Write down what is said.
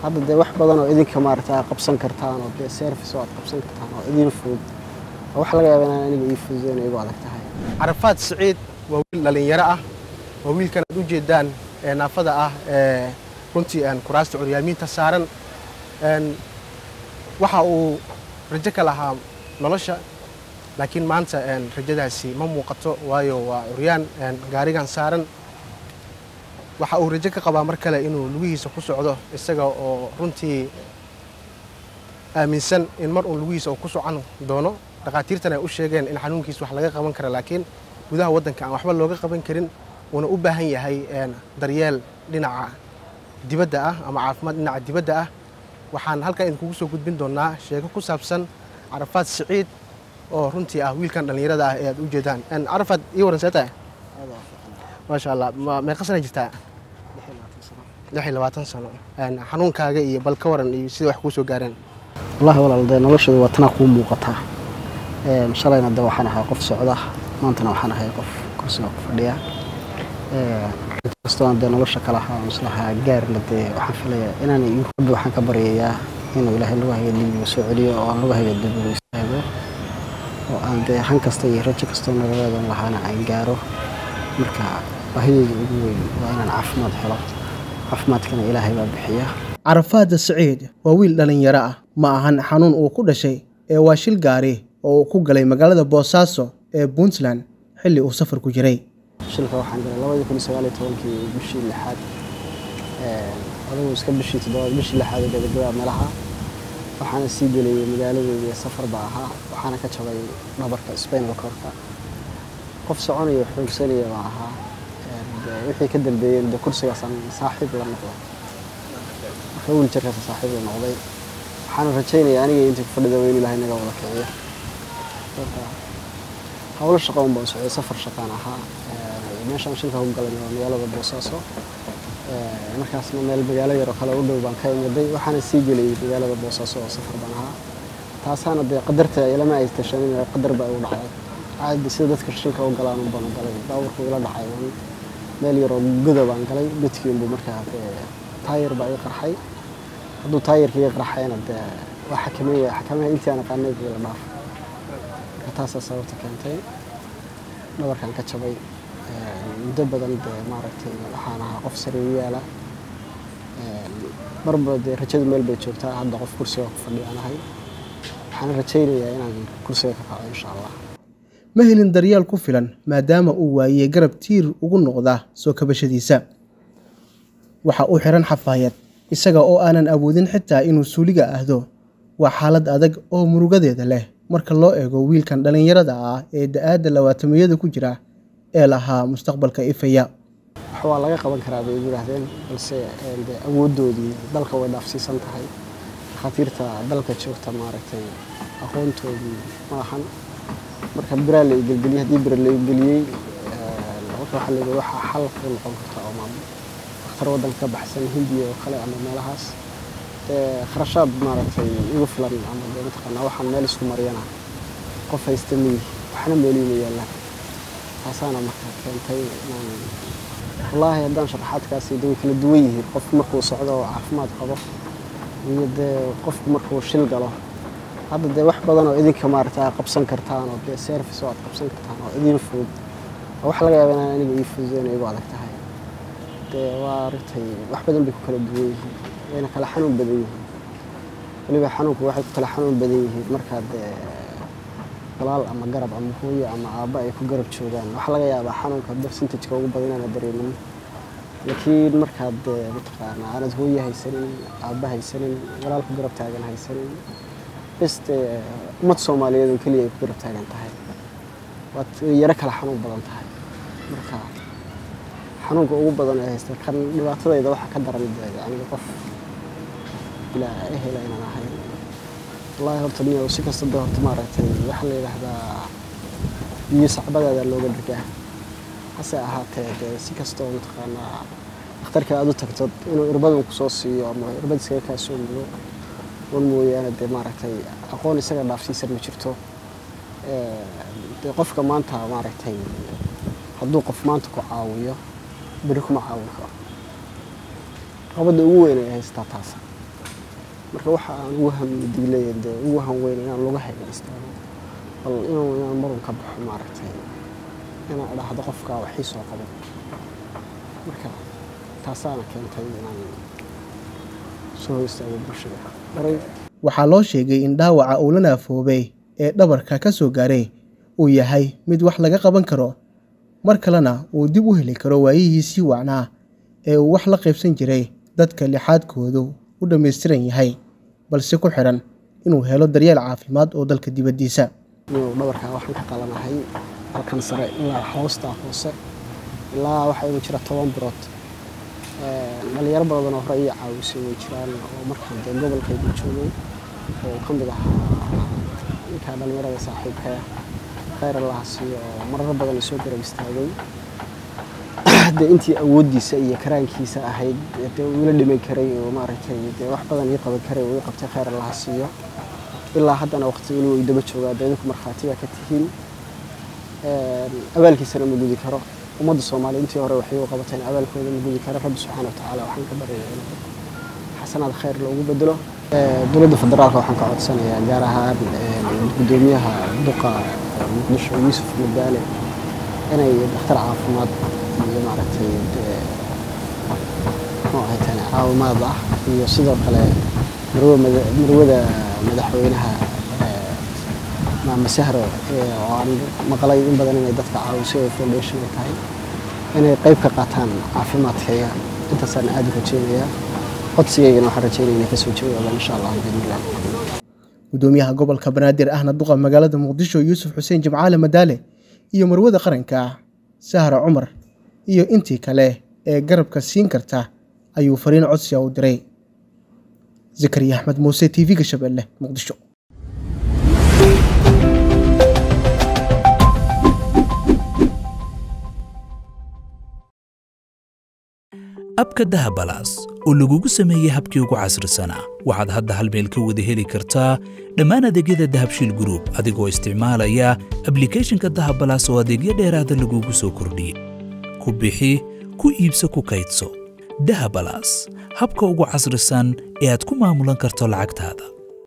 hadda dee wax badan oo idinka maaragtay aad qabsan kartaan oo dee service oo aad qabsan kartaan oo idin fudud oo wax laga yaaba inaan aniga ii fududeyn igu adag tahay carafaad siciid waa wiil dhallinyaro ah waa wiilkan aad u jeedaan ee naafada ah ee runtii aan kuraasta curyaamiinta saaran Een, waxa uu rajo ka lahaa nolosha laakiin maanta een, rajadaasi ma muuqato waayo waa curyaan een, gaarigan saaran waxa uu rajo ka qabaa mar kale inuu lugihiisa ku socdo isaga oo runtii aaminsan in mar uun lugihiisa uu ku socon doono dhakhaatiirtan ay u sheegeen in xanuunkiisa wax laga qaban kara laakiin gudaha waddanka aan waxba looga qaban karin uuna u baahan yahay een, daryeel dhinaca dibadda ah ama caafimaad dhinaca dibadda ah waxaan halkan idinkugu soo gudbin doonaa sheeko ku saabsan carafaad siciid oo runtii ah wiilkan dhallinyarada ah ee aad u jeedaan Een, carafaad ii waran see tahay aad waa fiican maasha allah ma- meeqa sana jirtaa lix iyo labaatan sano lix iyo labaatan sano Een, xanuunkaaga iyo bal ka waran iyo sida wax kuu soo gaareen wallaahi walaal dee noloshooda waa tanaa kuu muuqataa Een, shalayna de waxaan ahay qof socda maantana waxaan ahay qof kursiga ku fadhiya Een, inkastoo aan dee nolosha kala ahaa aan islahaa gaarna dee waxaan filayaa inaan iyo rabbi waxaan ka baryayaa inuu ilaahay lugahayga dibiga soo celiyo oo aan lugahayga dibiga istaago oo aan dee han kasta iyo rajo kastoo nololeedan lahaana aan gaaro marka baahideyda ugu weyn waa inaan caafimaad helo caafimaadkana ilaahay baa bixiya carafaada siciid waa wiil dhallinyaro ah ma ahan xanuun uu ku dhashay ee waa shil gaari oo uu ku galay magaalada boosaaso ee puntland xilli uu safar ku jiray shilka waxaan galay labadii kun iyo sagaal iyo tobankii bishii lixaad Een, adigu iska bishii toddobaad bishii lixaad ee gabagabaa meelaha waxaana sii gelayay magaaladeedii safar baa ahaa waxaana ka jabay dhabarka spinal corka qof soconaya oo xoogsanaya baa ahaa Een, dee wixii ka dambeeyeen dee kursigaasaan saaxiib la noqday marka wiiljarkaasa saaxiib la noqday waxaana rajaynayaa aniga intii ku fadhida weyn ilaahay naga wada kiciyo marka howlo shaqo un baan socday safar shaqaan ahaa Ee, meeshaan shilka ku galay waa magaalada boosaaso Ee, markaasna meel magaalo yar oo kale u dhow baan ka imiday waxaana sii gelayay magaalada boosaaso oo safar baan ahaa taasaana dee qadarta ilama ay tashanin ee qadar baa igu dhacday caadi sida dadka shilka u galaan un baan u galay baaburku ila dhacay waan meel yar oo goda baan galay godkii unbuu markaa dee taayir baa ii qarxay hadduu taayirka ii qarxayna dee waa xakameeya xakameeya intii aan aqaanay buu ila dhaaf marka taasaa sababta keentay dhabarkan ka jabay Een, muddo badan dee maaragtay waxaan ahaa qof sariir yaala Een, marba dee rajadu meel bay joogtaa hadda qof kursiga ku fadhiyaan ahay waxaan rajaynayaa inaan kursiga ka kaco insha allah ma helin daryeel ku filan maadaama uu waayey garab tiir ugu noqda soo kabashadiisa waxa uu xiran xafaayad isaga oo aanan awoodin xitaa inuu suuliga ahdo waa xaalad adag oo murugadeeda leh marka loo eego wiilkan dhallinyarada ah ee da-aadda labaatamiyada ku jira ee lahaa mustaqbalka ifaya wax waa laga qaban karaa bay igu yidhaahdeen balse een, dee awooddoodii dalka way dhaafsiisan tahay dhakhaatiirta dalka joogta maaragtay aqoontoodii ma ahan marka biraa la igelgeliyey haddii bira la igeliyey marka waxaa la yidhi waxaa xal ku noqon karta oo maam dhakhtar waddanka ka baxsan hindiya oo kale ama meelahaas dee kharashaad maaragtay igu filan ama dee mataqaanaa waxaan meel isku mariyana qof haysta miyi waxna meeliima yaallaan taasaana marka keentay inaan wallaahi haddaan sharaxaadkaasi de way kala duwan yihiin qofku markuu socdo oo caafimaad qabo iyo dee qofku markuu shil galo hadda dee wax badan oo idinka maaragtay aad qabsan kartaan oo dee service oo aad qabsan kartaan oo idin fudud oo wax laga yaaba inaan aniga ii fududeyn igu adag tahay dee waa aragtay wax badan bay ku kala duwan yihiin wayna kala xanuun badan yihiin weliba xanuunku waxay ku kala xanuun badan yihiin markaad dee walaal ama garab ama hooyo ama aabba ay ku garab joogaan waxaa laga yaabaa xanuunka percentageka ugu badan inaana dareemin laakiin markaad dee mataqaanaa aanad hooyo haysanin aabba haysanin walaal ku garab taagan haysanin bes dee ummad soomaaliyeed oo keliya ay ku garab taagan tahay waad yaro kala xanuun badan tahay marka xanuunka ugu badan ee haysta kan dhibaatadayda waxaa ka daran dee aniga qof bilaa ehela inaan ahay wallaahi horta niyo si kasta dee horta maaragtay waxaa la yidhaahdaa biyo sacbadaada looga dhigaa hase ahaatee dee si kastoo mataqaanaa dhakhtarka aad u tagto inuu irbadan kusoo siiyo ama irbad iskaga kaa soo mudo wan mooyaane dee maaragtay aqoon isaga dhaafsiisan ma jirto dee qofka maanta maaragtay hadduu qof maanta ku caawiyo beri kuma caawin karo qabadda ugu weyn ay haystaa taasa marka waxa aan ugu hamdiglay dee ugu hanweyn inaan lagu haygan istaago bal inuu inaan marun ka baxo maaragtay inaan idhaahdo qofka waxii soo qaban marka taasaana keentay inaan soo istaago bulshada horay waxaa loo sheegay in dhaawaca uu la naafoobay ee dhabarka ka soo gaaray uu yahay mid wax laga qaban karo mar kalena uu dib u heli karo waayihiisii wacnaa ee uu wax la qaybsan jiray dadka lixaadkoodu u dhammaystiran yahay balse ku xidhan inuu helo daryeel caafimaad oo dalka dibaddiisa inuu dhabarkaa waxaan ka qalanahay halkan sare ilaa hoostaa hoose ilaa waxaa igu jira toban birood dhalinyaro badanoo hore iyo caawisay way jiraan oo markaan dee gobolkaygu joogay oo ka mid ahaa ninkaa dhalinyarada saaxiibkaya khayr allaha siiyo oo marar badan isoo garab istaagay dee intii awooddiisa iyo karaankiisa ahayd dee uu ila dhiman karay oo maaragtay dee wax badan ii qaban karay uu ii qabtay khayr allaha siiyo ilaa haddana waqti weli way daba joogaa dee idinku markhaati baa ka tihiin abaalkiisana ma gudi karo ummadda soomaaliya intii hore waxay u qabateen abaalkooda ma gudi karo rabbi subxaana watacaala waxaan ka baryaya in xasanaad khayr loogu bedelo dowladda federaalka waxaan ka codsanayaa gaar ahaan guddoomiyaha duqa muqdisho yuusuf madaale inay dhakhtar caafimaad iyo maaragtay muxuu ahay tani caawimaad ah iyo sidoo kale marwada madaxweynaha maama sahro oo aan maqlay in badan inay dadka caawisay oo foundation ay tahay inay qayb ka qaataan caafimaadkayga intaasaan aada u rajeynayaa codsigaygana waxaan rajeynaya inay kasoo jawaabaan insha allah biidnillah gudoomiyaha gobolka banaadir ahna duqa magaalada muqdisho yuusuf xuseen jimcaale madaale iyo marwada qaranka sahra cumar iyo intii kale ee garabka siin karta ayuu fariin codsiga u diray zakariya axmed muuse t v-ga shabeelle muqdisho abka dahabalaas oo lagugu sameeyey habkii ugu casrisanaa waxaad hadda hal meel ka wada heli kartaa dhammaan adeegyada dahabshiil gruub adigoo isticmaalaya ablikhethonka dahabalaas oo adeegyo dheeraada lagugu soo kordhiyey ku bixi ku iibso ku kaydso dahabalaas habka ugu casrisan ee aad ku maamulan karto lacagtaada